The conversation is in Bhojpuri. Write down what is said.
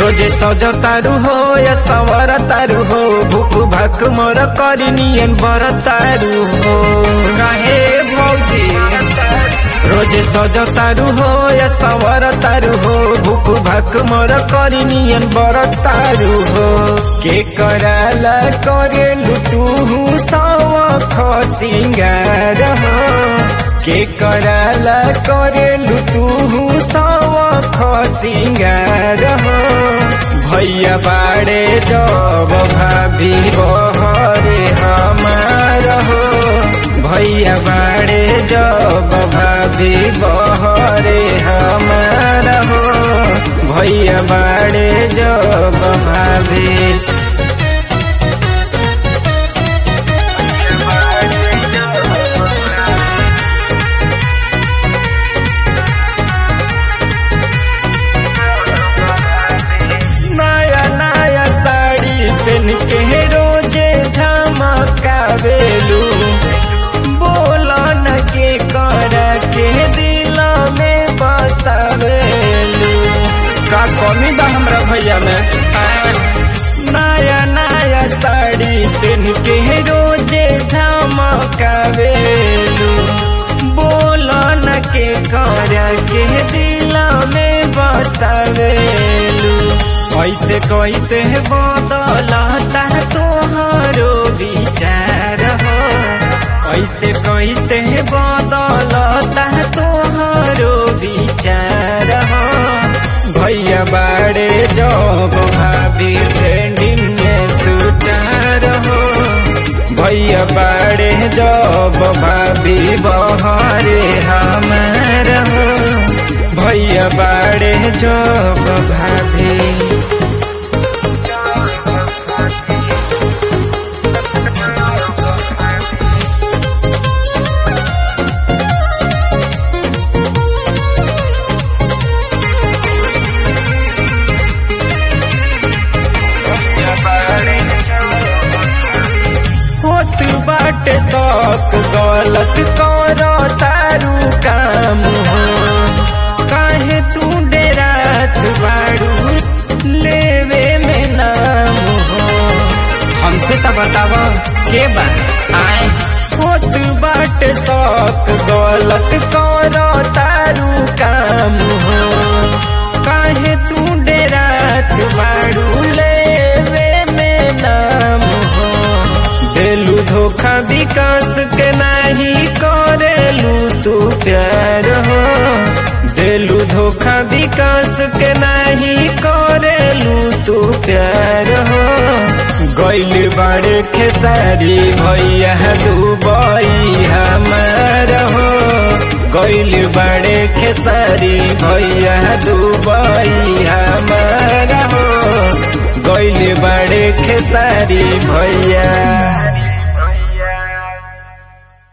रोजे सज तारू हो या सवर तारू हो भूख भक मोर करी नियन बर तारू हो काहे भौजी रोजे सज तारू हो या सवर तारू हो भूख भक मोर करी नियन बर तारू हो के कराला करे लुटू सवख सिंगार हो के कराला करे लुटू सवख सिंगार हो भैया बाड़े जब भाभी बहरे हमार हो भैया बाड़े जब भाभी बहरे हमार हो भैया बाड़े जब भाभी नया नया साड़ी पहन के रोजे झमकावेलू बोला न के कर के दिल में बसावेलू का कमी बा हमरा भैया में नया नया साड़ी पहन के रोजे झमकावेलू बोला न के कर के दिल में बसावेलू कैसे कैसे बदलता तोहरो विचार हो कैसे कैसे बदलता तोहरो विचार हो भैया बाड़े जब भाभी ट्रेंडिंग में सुतार हो भैया बाड़े जब भाभी बहरे हमार हो भैया बाड़े जब भाभी होत बाटे शौक गलत करो तारू काम हो काहे तू डेरात बाड़ू लेवे में नाम हो हमसे तो बताव के बा आए होत बाटे शौक गलत करो तारू काम हो काहे तू डेरात बाड़ू लेवे में नाम हो देलू धोखा विकास के नाही करेलू तू प्यार हो देलू धोखा विकास के नाही करेलू तू प्यार हो गैल बाड़े खेसारी भैया दुबई हमार हो गैल बाड़े खेसारी भैया दुबई हमार हो गैल बाड़े खेसारी भैया